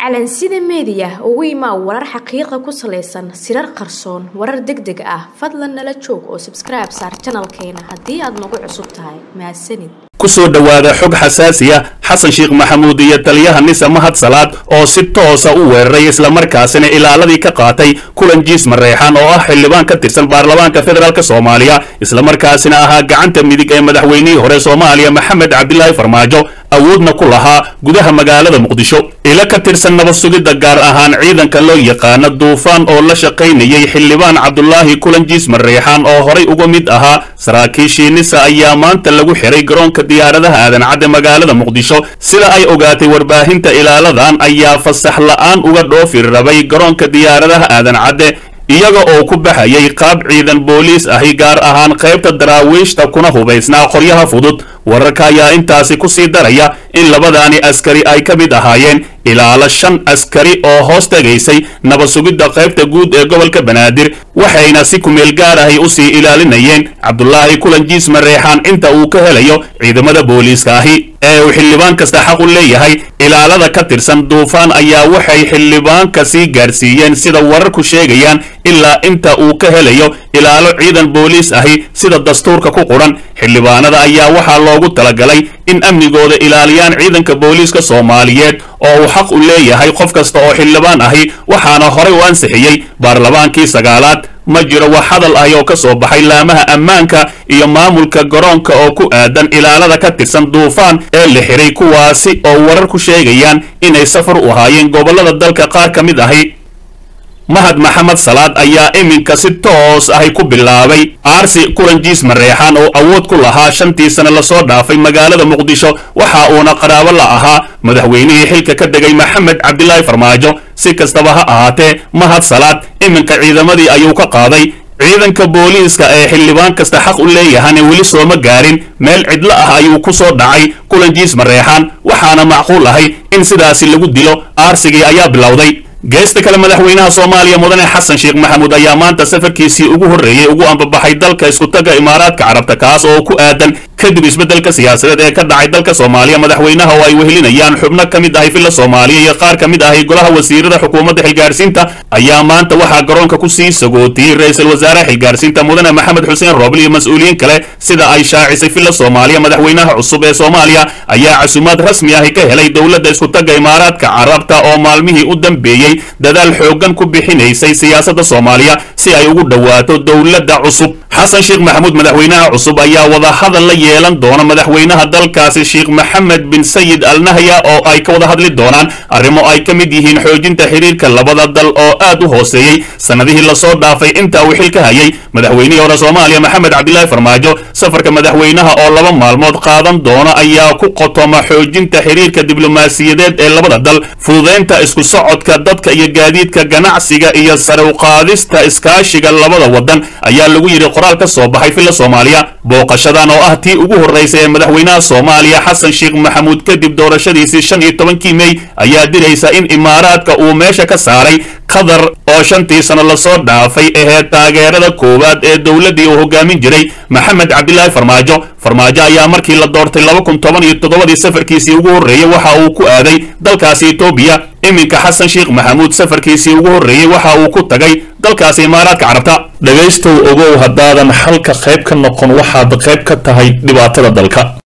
calansida meediya ugu imaa warar xaqiiqa ku salaysan sirar qarsoon warar deg deg ah fadlan nala joog oo sabskribe saar janalkeena haddii aad nagu cusub tahay mahadsanid kusoo dhowaada xog xasaasiya xasan sheekh maxamuud iyo taliyaha nise mahad salaad oo si toosa u weeraray islamarkaasina ilaaladii ka qaatay kulan jiis mareexan oo ah xildhibaan ka tirsan baarlamaanka federaalk soomaaliya islamarkaasina ahaa gacanta midig ee madaxweynihii hore soomaaliya maxamed cabdilaahi farmaajo awoodna ku lahaa gudaha magaalada muqdisho ilo ka tirsan nabad sugidda gaar ahaan ciidanka loo yaqaano duufaan oo la shaqaynayay xildhibaan cabdulaahi kulanjiis mareexaan oo horay uga mid ahaa saraakiishii nisa ayaa maanta lagu xiray garoonka diyaaradaha aadan cadde magaalada muqdisho sida ay ogaatay warbaahinta ilaaladan ayaa fasax la'aan uga dhoofi rabay garoonka diyaaradaha aadan cadde iyaga oo ku baxayay qaab ciidan booliis ahi gaar ahaan qaybta daraawiishta kuna hubaysnaa qoryaha fudud wararka ayaa intaasi ku sii daraya in labadaani askari ay ka mid ahaayeen ilaalo shan askari oo hoos tegaysay nabad sugidda qaybta guud ee gobolka banaadir waxayna si kumeel gaar ahi u sii ilaalinayeen cabdulaahi kulanjiis mareexaan inta uu ka helayo ciidamada booliiska ahi ee uu xildhibaan kasta xaq u leeyahay ilaalada ka tirsan duufaan ayaa waxay xildhibaanka sii gaarsiiyeen sida wararku sheegayaan ilaa inta uu ka helayo ilaalo ciidan booliis ahi sida dastuurka ku quran xildhibaanada ayaa waxaa loogu talagalay in amnigooda ilaaliyaan ciidanka booliiska soomaaliyeed oo uu xaq u leeyahay qof kasta oo xildhibaan ahi waxaana horay u ansixiyey baarlamaankii sagaalaad ma jiro wax hadal ahi oo ka soo baxay laamaha ammaanka iyo maamulka garoonka oo ku aadan ilaalada ka tirsan duufaan ee la xiray kuwaasi oo warar ku sheegayaan inay safar u ahaayeen gobollada dalka qaar ka mid ahi mahad maxamed salaad ayaa iminka si toos ahi ku bilaabay aarsi kulanjiis mareexaan oo awood ku lahaa shantii sane lasoo dhaafay magaalada muqdisho waxa uuna qaraabo la ahaa madaxweynihii xilka ka degay maxamed cabdilaahi farmaajo si kastaba ha ahaatee mahad salaad iminka ciidamadii ayuu ka qaaday ciidanka booliiska ee xildhibaan kasta xaq u leeyahane weli sooma gaarin meel cidlo ah ayuu ku soo dhacay kulanjiis mareexaan waxaana macquul ahay in sidaasi lagu dilo aarsigii ayaa bilowday geesta kale madaxweynaha soomaaliya mudane xasan sheekh maxamuud ayaa maanta safarkiisii ugu horreeyey ugu ambabaxay dalka iskutaga imaaraadka carabta kaas oo ku aadan kadib isbeddelka siyaasadeed ee ka dhacay dalka soomaaliya madaxweynaha oo ay wehelinayaan xubno ka mid ahay villa soomaaliya iyo qaar ka mid ahay golaha wasiirada xukuumadda xilgaarsiinta ayaa maanta waxaa garoonka ku sii sagootiyey ra-iisul wasaaraha xilgaarsiinta mudane maxamed xuseen roobl iyo mas-uuliyiin kale sida ay shaacisay villa soomaaliya madaxweynaha cusub ee soomaaliya ayaa casuumaad rasmi ahi ka helay dowladda iskutaga imaaraadka carabta oo maalmihii u dambeeyey dadaal xooggan ku bixinaysay siyaasadda soomaaliya si ay ugu dhowaato dowladda cusub xasan sheekh maxamuud madaxweynaha cusub ayaa wadahadal la yeelan doona madaxweynaha dalkaasi sheekh maxamed bin sayid al nahya oo ay ka wada hadli doonaan arrimo ay ka mid yihiin xoojinta xiriirka labada dal oo aad u hooseeyey sannadihii lasoo dhaafay inta uu xil ka hayay madaxweynihii hore soomaaliya maxamed cabdilaahi farmaajo safarka madaxweynaha oo laba maalmood qaadan doona ayaa ku qotoma xoojinta xiriirka diblomaasiyadeed ee labada dal fududeynta isku socodka dadka iyo gaadiidka ganacsiga iyo sare uqaadista iskaashiga labada wadan ayaa lagu yidhi qoraal ka soo baxay villa soomaaliya booqashadan oo ah tii ugu horraysay ee madaxweynaha soomaaliya xasan sheekh maxamuud kadib doorashadiisii shan iyo tobankii mey ayaa diraysa in imaaraadka uu meesha ka saaray qatar oo shantii sano lasoo dhaafay aheyd taageerada koowaad ee dowladdii uu hogaamin jiray maxamed cabdilaahi farmaajo farmaajo ayaa markii la doortay laba kun toban iyo toddobadii safarkiisii ugu horreeyey waxa uu ku aaday dalkaasi etoobiya iminka xasan sheekh maxamuud safarkiisii ugu horreeyey waxa uu ku tagay dalkaasi imaaraadka carabta dhegaystow ogow haddaadan xalka qayb ka noqon waxaad qayb ka tahay dhibaatada dalka